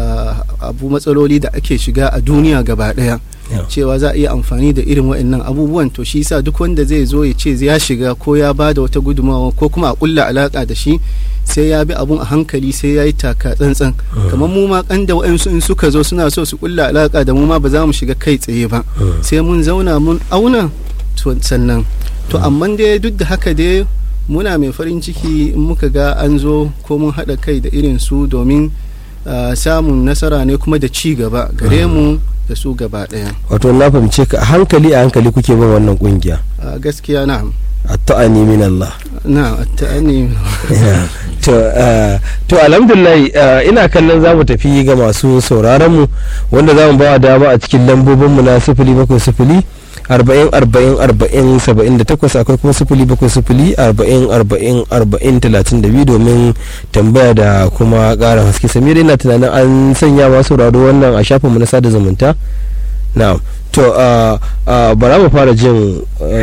abu matsaloli da ake shiga a duniya gaba daya cewa za a iya amfani da irin waɗannan abubuwan to shi sa duk wanda zai zo ya ce ya shiga ko ya ba da wata gudunmawa ko kuma a kulla alaka da shi sai ya bi abun a hankali sai ya yi taka tsantsan kamar mu ma kan da waɗansu in suka zo suna so su kulla alaka da mu ma ba za mu shiga kai tsaye ba sai mun zauna mun auna sannan to amma dai duk da haka dai muna mai farin ciki in muka ga an zo ko mun haɗa kai da irin su domin samun nasara ne kuma da ci gaba gare mu da su gaba ɗaya wato na fahimce ka a hankali a hankali kuke bin wannan kungiya gaskiya na atta'ani min Allah na atta'ani to to alhamdulillah ina kallon za mu tafi ga masu sauraron mu wanda za mu ba dama a cikin lambobin mu na sifili bakwai sifili arba'in arba'in arba'in saba'in da takwas akwai kuma sifili bakwai sifili arba'in arba'in arba'in talatin da biyu domin tambaya da kuma ƙara haske samira ina tunanin an sanya masu sauraro wannan a shafinmu na sada zumunta na'am to bara mu fara jin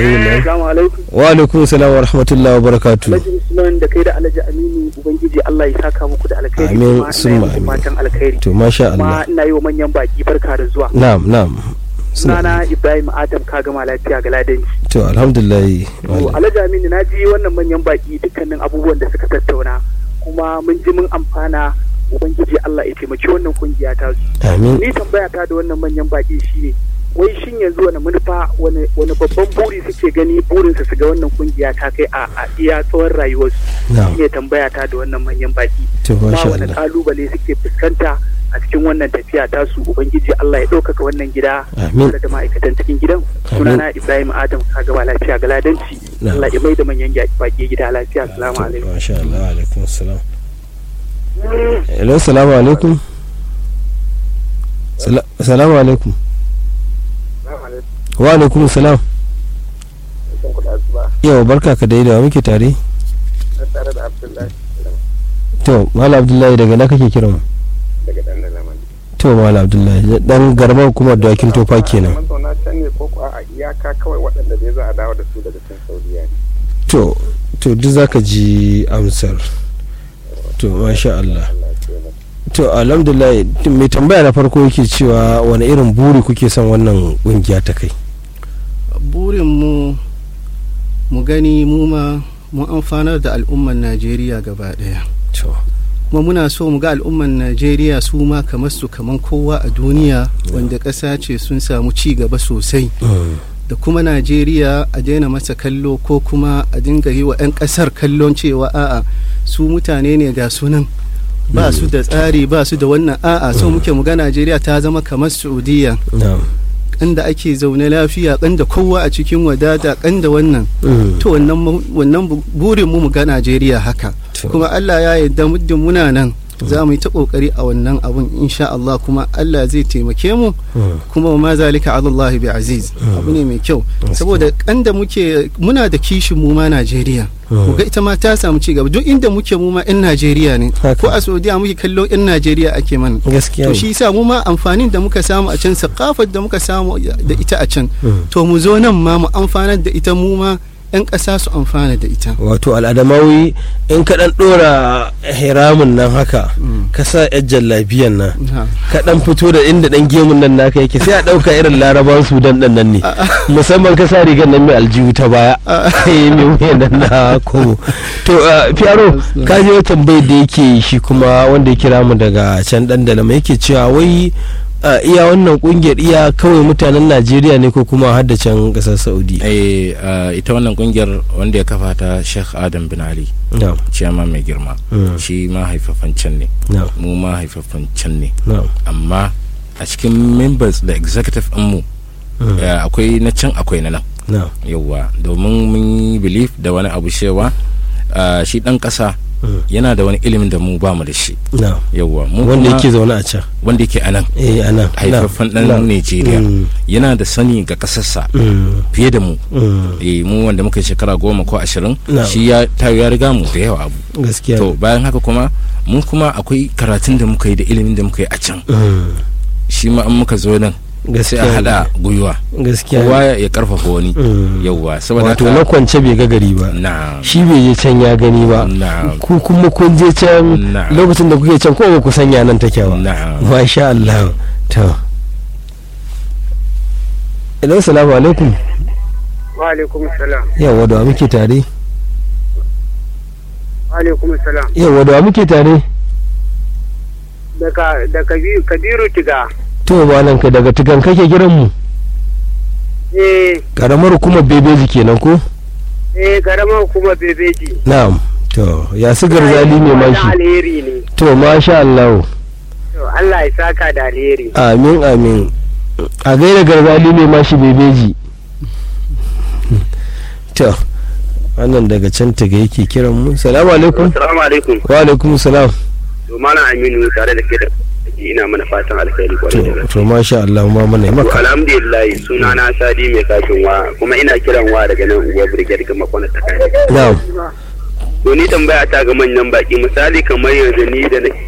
wa alaikum salam wa rahmatullahi wa barakatu alhaji usman da kai da alhaji aminu ubangiji allah ya saka muku da alkhairi amin summa amin fatan alkhairi to masha Allah kuma ina yi wa manyan baki barka da zuwa na'am na'am sunana ibrahim adam ka gama lafiya ga ladanci to alhamdulillah to alhaji aminu na ji wannan manyan baki dukkanin abubuwan da suka tattauna kuma mun ji mun amfana ubangiji allah ya taimaki wannan kungiya ta su amin ni tambaya ta da wannan manyan baki shine wai shin yanzu wani manufa wani babban buri suke gani burinsa su ga wannan kungiya ta kai a iya tsawon rayuwarsu shine tambaya ta da wannan manyan baki to kuma masha wani Allah kalubale suke fuskanta a cikin wannan tafiya tasu ubangiji Allah ya ɗaukaka wannan gida Amin. tare da ma'aikatan cikin gidan Amin. sunana Ibrahim Adam kagaba lafiya ga ladanci Na'am. Allah ya mai da manyan baki gida lafiya assalamu alaikum masha Allah alaikum salam hello salamu alaikum Sala- salamu alaikum wa alaikum salam yau barka ka dai da wa muke tare tare da Abdullahi to mala abdullahi daga na kake kiran mu daga dan Laman to mala abdullahi dan garban hukumar dawakin tofa kenan mazauna can ne ko a iyaka kawai waɗanda dai za a dawo da su daga can Saudiya ne to to duk zaka ji amsar to masha Allah to alhamdulillah mai tambaya na farko yake cewa wani irin buri kuke son wannan kungiya ta kai burinmu mu gani mu ma mu amfanar da al'ummar najeriya gaba daya to kuma muna so mu ga al'ummar najeriya su ma kamar su kamar kowa a duniya wanda ƙasa ce sun samu ci gaba sosai da kuma najeriya a daina masa kallo ko kuma a dinga yi wa 'yan ƙasar kallon cewa a'a su mutane ne ga sunan ba su da tsari ba su da wannan a'a so muke mu ga najeriya ta zama kamar saudiya na'am da ake zaune lafiya da kowa a cikin wadata da wannan Mm. to wannan mu- wannan bu- burin mu mu ga Najeriya haka To. kuma Allah ya yarda muddin muna nan za mu yi ta kokari a wannan abun insha Allah kuma Allah zai taimake mu Mm. kuma ma zalika ala Allah bi aziz abu ne mai kyau saboda kan da muke muna da kishin mu ma Najeriya mu ga ita ma ta samu ci gaba duk inda muke mu ma yan Najeriya ne Haka. ko a Saudiya muke kallo yan Najeriya ake mana gaskiya to ne. shi yasa mu ma amfanin da muka samu a can sakafar da muka samu da ita a can Mm. to mu zo nan ma mu amfanar da ita mu ma 'yan ƙasa su amfana da ita wato al'adamawi in ka dan dora hiramin nan haka ka sa yan jallabiyan nan Na. ka dan fito da inda dan gemun nan naka yake sai a dauka irin laraban sudan dan nan ne musamman ka sa rigar nan mai aljihu ta baya eh mai wuyan nan na kogo to uh, fiyaro ka je tambayar da yake shi kuma wanda ya kira mu daga can dan dalama yake cewa wai uh, iya wannan kungiyar iya kawai mutanen najeriya ne ko kuma har da can kasar saudi eh ah, ita wannan kungiyar wanda ya kafa ta Sheikh Adam bin Ali na'am ciyama mai girma Mm. shi ma haifafan can ne na'am mu ma haifafan can ne na'am amma a cikin members da executive mu Mm. eh, akwai na can akwai na nan na'am yauwa domin mun yi belief da wani abu cewa ah, shi dan kasa Mm. yana da wani ilimin da mu ba mu da shi na'am yauwa mu wanda kuma- yake zaune a can wanda yake a nan eh anan haifaffen dan Nigeria yana da sani ga kasarsa fiye da mu eh mu wanda muka yi shekara goma ko ashirin Na'am. shi ya tayo ya riga mu da yawa abu gaskiya to bayan haka kuma mu kuma akwai karatun da muka yi da ilimin da muka yi a can Mm. shi ma an muka zo nan sai gaskiya a hada gwiwa gaskiya kowa ya karfafa wani Mm. yauwa saboda wato haka- na kwance bai ga gari ba na shi bai je can ya gani ba na ku kuma kun je can na lokacin da kuke can ko ba ku sanya nan take ba na masha Allah to Hello salamu alaikum wa alaikum salam yawa da wa muke tare wa alaikum salam yawa da wa muke tare daga da Kabi- kabiru tiga to malam ka daga tugan kake kiran mu eh karamar kuma bebeji kenan ko eh garama kuma bebeji na'am to ya su garzali ne Wani mashi alheri ne to masha Allah to Allah ya saka da alheri amin amin a gaida garzali ne mashi bebeji to wannan daga can taga yake kiran mu salamu alaikum Assalamu alaikum. wa alaikum salam To Malam Aminu tare da ke da ina mana fatan alkhairi kwarai da to gaske. to masha Allah ma mana yi To maka alhamdulillah suna na Sadi mai kashin wa kuma ina kiran wa daga nan uwa brigade ga makona ta kai. na'am To ni tambaya ta ga manyan baki misali kamar yanzu ni da nake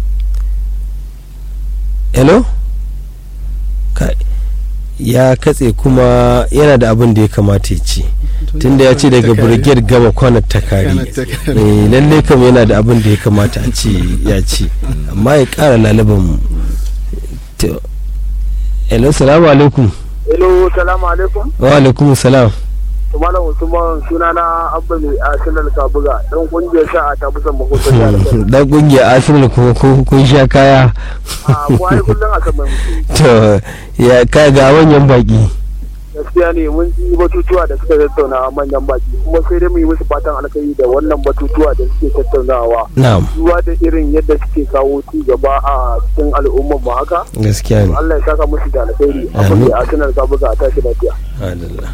hello Kai, ya katse kuma yana da abin da ya kamata ya ce tunda ya ce daga brigade gama kwanar takari eh lalle kam yana da abin da ya kamata a ce ya ce amma ya kara lalaban mu to hello salamu alaikum hello salamu alaikum wa alaikum salam to malam usman suna na abba mai arsenal kabuga dan kungiyar sa'a ta busan mahoton jihar Kano dan kungiyar arsenal kuma kun kun sha kaya a mu ai kullun a kan mai mutum to ya ka ga manyan baki gaskiya ne mun ji batutuwa da suka tattauna manyan baki kuma sai dai mu yi musu fatan alkhairi da wannan batutuwa da suke tattaunawa na'am duba da irin yadda suke kawo ci gaba a cikin al'ummar mu haka gaskiya ne Allah ya saka musu da alkhairi Amin. abin da Arsenal ka buga a tashi lafiya Adalla.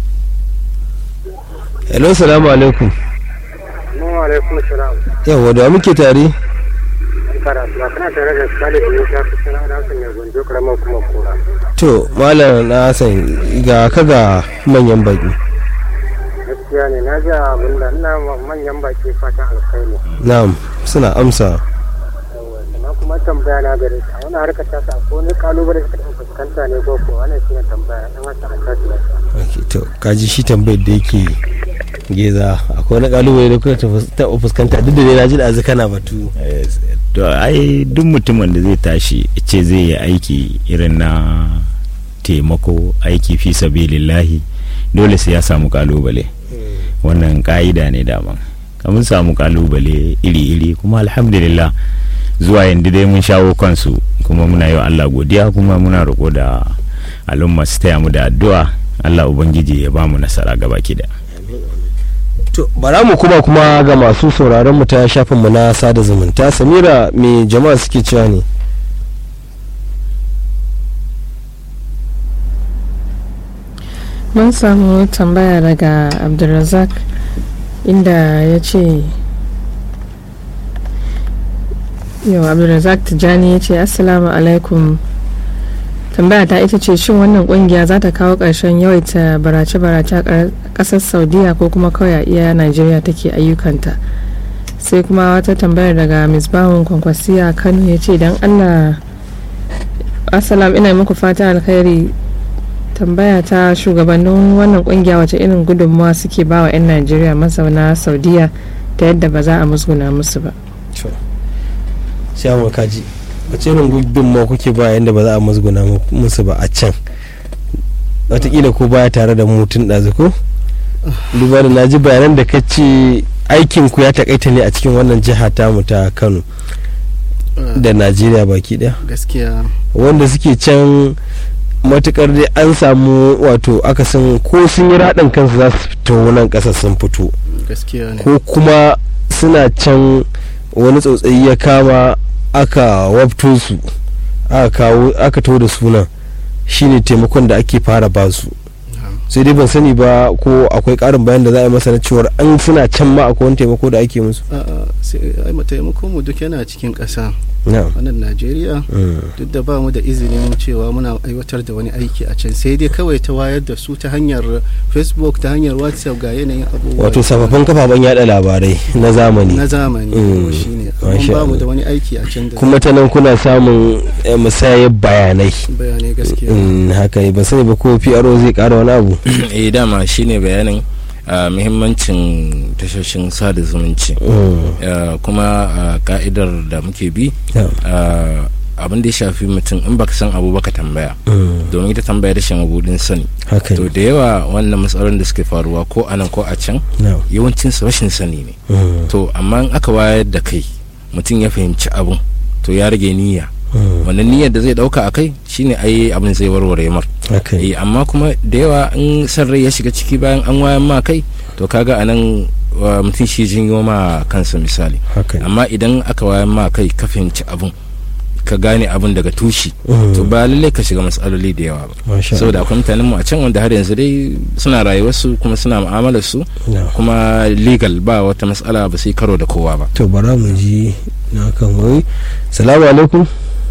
hello salamu alaikum Assalamu alaikum salam yawa da wa muke tare karatu kana tare da Salih ne ka tsara da Hassan ya gonjo karamar kuma kora to malam na hassan ga ka ga manyan baki gaskiya ne na ji abin da ina ma manyan baki fatan alkhairi na'am suna amsa na kuma tambaya na gare shi a wani harkar ta sa ko ne kalubale da kake fuskanta ne ko ko wannan shine tambaya dan wata a tashi lafiya okay, to kaji shi tambayar da yake geza akwai wani kalubale da kuka taɓa fuskanta duk da dai na ji da azu kana batu Yes. to ai duk mutumin da zai tashi ya ce zai yi aiki irin na taimako aiki fi sabilillahi dole sai ya samu kalubale wannan ka'ida ne daman kamun samu kalubale iri-iri kuma alhamdulillah zuwa yanzu dai mun shawo kansu kuma muna yi wa Allah godiya kuma muna roƙo da al'umma su taya mu da addu'a Allah ubangiji ya ba mu nasara gaba ki da to bara mu kuma kuma ga masu sauraron mu ta shafin mu na sada zumunta samira me jama'a suke cewa ne mun samu tambaya daga abdulrazak inda ya ce yau abdulrazak tijjani ya ce assalamu alaikum tambaya ta ita ce shin wannan kungiya za ta kawo ƙarshen yawaita barace-barace a ƙasar saudiya ko kuma kawai a iya najeriya take ayyukanta sai kuma wata tambayar daga misbahun kwankwasiya kano ya ce don allah assalam ina muku fata alkhairi tambaya ta shugabannin wannan kungiya wace irin gudunmawa suke ba wa 'yan najeriya mazauna saudiya ta yadda ba za a musguna musu ba sai mu kaji wace irin gudunmawa kuke ba yadda ba za a musguna musu ba a can watakila ko baya tare da mutum ɗazu ko duba da na ji bayanan da ka ce aikin ku ya takaita ne a cikin wannan jiha tamu ta kano da najeriya baki daya gaskiya wanda suke can matukar dai an samu wato akasin ko sun yi raɗin kansu za su fito nan ƙasa sun fito gaskiya ne ko kuma suna can wani tsautsayi ya kama aka wabto su aka kawo aka to da sunan shine taimakon da ake fara basu sai dai ban sani ba ko akwai karin bayan da za a yi masa na cewar an suna can ma akwai wani taimako da ake musu a'a sai ai mu taimako mu duk yana cikin ƙasa na'am wannan najeriya duk da ba mu da izinin cewa muna aiwatar da wani aiki a can sai dai kawai ta wayar da su ta hanyar facebook ta hanyar whatsapp ga yanayin abubuwa wato sababbin kafafen yada labarai na zamani na zamani Mm. shine Masha amma ba mu Allah. da wani aiki a can da kuma ta nan kuna samun eh, musayar bayanai bayanai gaskiya Mm, haka ne ban sani ba ko PRO zai kara wani abu eh dama shine bayanin ah, muhimmancin tashoshin sada zumunci Mm, Ah, kuma ah, ka'idar da muke bi yeah. ah, abin da ya shafi mutum in baka san abu baka tambaya Mm, domin ita tambaya da shan mabudin sani haka to ne da yawa wannan matsalolin da suke faruwa ko a nan ko a can na'am. yawancin su rashin sani ne Mm, to amma in aka wayar da kai mutum ya fahimci abun to ya rage niyya mm, wannan niyyar da zai dauka a kai shine ai abin zai warware mar haka ne eh amma kuma da yawa in san rai ya shiga ciki bayan an wayan ma kai to kaga anan wa mutum shi jinyo ma kansa misali haka ne amma idan aka wayan ma kai ka fahimci abun ka gane abun daga tushi Mm, to ba lallai ka shiga matsaloli da yawa ba masha saboda akwai mutanen mu a can wanda har yanzu dai suna rayuwarsu kuma suna mu'amalar su Allah. kuma legal ba wata matsala ba sai karo da kowa ba to bara mu ji na kan wai salamu alaikum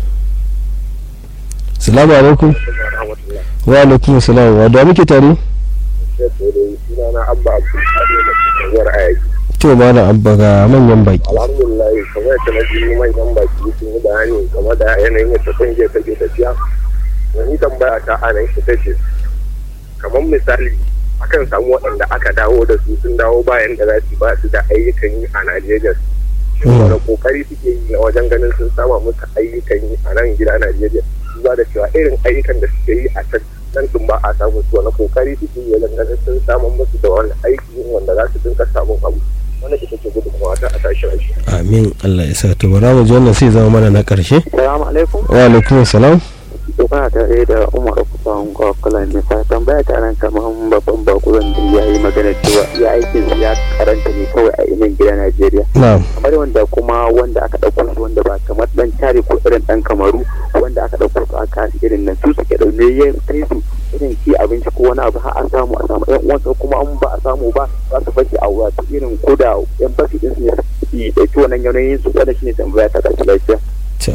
salamu alaikum wa alaikum salam wa da muke tare sunana abba abdulkadir da kasuwar ayaki to malam abba ga manyan baki alhamdulillah kamar yadda na ji manyan baki sun yi bayani game da yanayin yadda kungiyar take tafiya wani tambaya ta a nan ita ce kamar misali akan samu waɗanda aka dawo da su sun dawo bayan da za su ba su da ayyukan yi a najeriya shin Mm. wani kokari suke yi na wajen ganin sun sama musu ayyukan yi a nan gida najeriya duba da cewa irin ayyukan da suke yi a can nan din ba a samu su wani kokari suke yi wajen ganin sun samun musu da wani aiki wanda za su dinka samun abu wannan ita ce gudunmawa ta a tashi rashi amin Allah ya sa to bara mu ji wannan sai zama mana na karshe Salamu alaikum. wa alaikum salam To kana tare da Umar Kusan Kwakwala ne ta tambaya ta nan kamar babban bakuran da ya yi magana cewa ya aikin su ya karanta ne kawai a inan gida Najeriya. na'am Kamar wanda kuma wanda aka ɗauko su wanda ba kamar ɗan tare ko irin ɗan kamaru wanda aka ɗauko su aka kasi irin nan su suke ɗaune ya kai su irin ki abinci ko wani abu har a samu a samu ƴan uwansa kuma an ba a samu ba za su bashi a wato irin ko da ƴan basi ɗin su ne su ɗauki wannan yanayin su wanda shi ne tambaya ta ƙarshe lafiya. to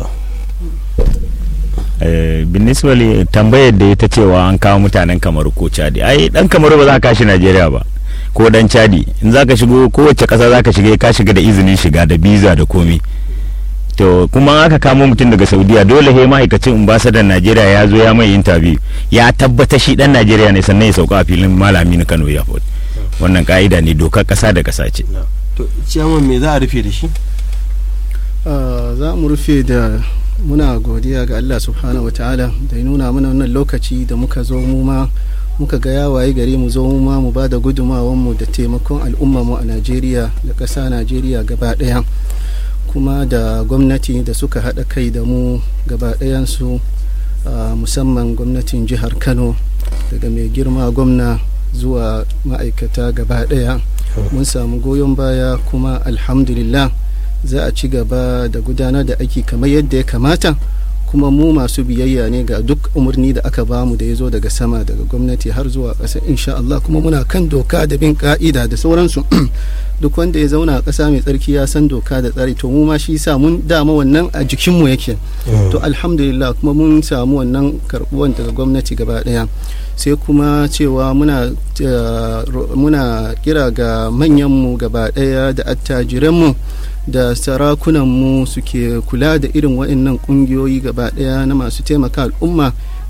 Eh, biniswali tambayar da ita cewa an kawo mutanen kamaru ko chadi ai dan kamaru ba za ka kashi najeriya ba ko dan chadi in za ka shigo kowace kasa za ka shiga ka shiga da izinin shiga da biza da komi to kuma in aka kamo mutum daga saudiya dole he ma'aikacin ambasadan najeriya ya zo ya mai interview ya tabbata shi dan najeriya ne sannan ya sauka a filin malami na kano airport wannan ka'ida ne dokar kasa da kasa ce to ciyaman me za a rufe da shi Ah, za mu rufe da muna godiya ga Allah subhanahu wataala da ya nuna mana wannan lokaci da muka zo mu ma muka ga yawaye gari mu zo mu ma mu ba da mu da taimakon al'umma mu a Najeriya da ƙasa Najeriya gaba ɗaya kuma da gwamnati da suka haɗa kai da mu gaba ɗayansu ah, musamman gwamnatin jihar Kano daga mai girma gwamna zuwa ma'aikata gaba ɗaya mun samu goyon baya kuma alhamdulillah za a ci gaba da gudanar da aiki kamar yadda ya kamata kuma mu masu biyayya ne ga duk umarni da aka bamu da ya zo daga sama daga gwamnati har zuwa ƙasa insha Allah kuma muna kan doka da bin ka'ida da sauransu duk wanda ya zauna a ƙasa mai tsarki ya san doka da tsari to mu ma shi sa mun dama wannan a jikinmu yake to alhamdulillah kuma mun samu wannan karɓuwan daga gwamnati gaba ɗaya sai kuma cewa muna eh, ro- muna kira ga manyanmu gaba ɗaya da attajiranmu da sarakunanmu suke kula da irin waɗannan ƙungiyoyi gaba ɗaya na masu taimaka al'umma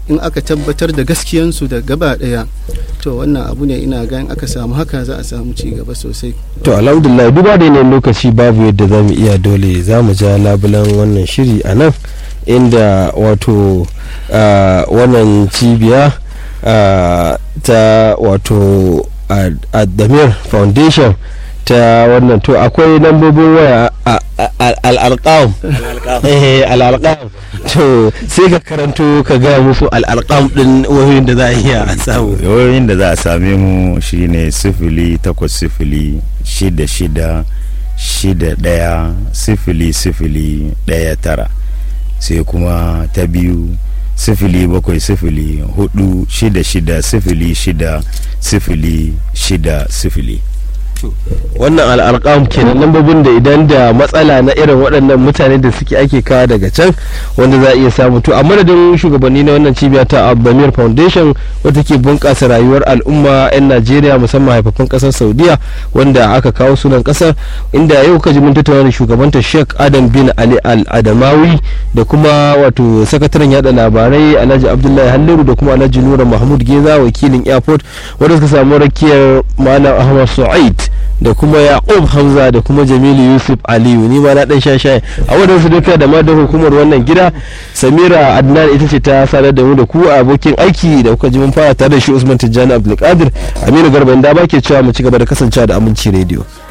in aka tabbatar da gaskiyansu da gaba daya to wannan abu ne ina ga in aka samu haka za a samu ci gaba sosai to alhamdulillah duba da yanayin lokaci babu yadda za mu iya dole za mu ja labulan wannan shiri a nan inda wato ah, wannan cibiya ah, ta wato adamir foundation ta wannan to akwai lambobin waya a- a- a- al'alƙam eh al'alƙam to sai ka karanto ka gaya musu al'alƙam din wayoyin da za a iya samu yawayin da za a same mu shine sifili takwas sifili shida shida shida ɗaya sifili sifili ɗaya tara sai kuma ta biyu sifili bakwai sifili hudu shida shida sifili shida sifili shida sifili wannan al'arƙam kenan lambobin da idan da matsala na irin waɗannan mutane da suke ake kawo daga can wanda za a iya samu to a madadin shugabanni na wannan cibiya ta abamir foundation wata ke bunƙasa rayuwar al'umma 'yan najeriya musamman haifafan ƙasar saudiya wanda aka kawo sunan ƙasar inda yau ka ji mun tattauna da shugabanta sheikh adam bin ali al adamawi da kuma wato sakataren yada labarai alhaji abdullahi halliru da kuma alhaji nura mahmud geza wakilin airport wanda suka samu rakiyar malam ahmad su'aid da kuma yaqub hamza da kuma jamilu yusuf aliyu ni ma na dan sha shayi a wadan su duka da ma da hukumar wannan gida samira adnan ita ce ta sadar da mu da ku a abokin aiki da kuka ji mun fara tare da shi usman tijjani abdulkadir aminu garba inda ba ke cewa mu ci gaba da kasancewa da aminci radio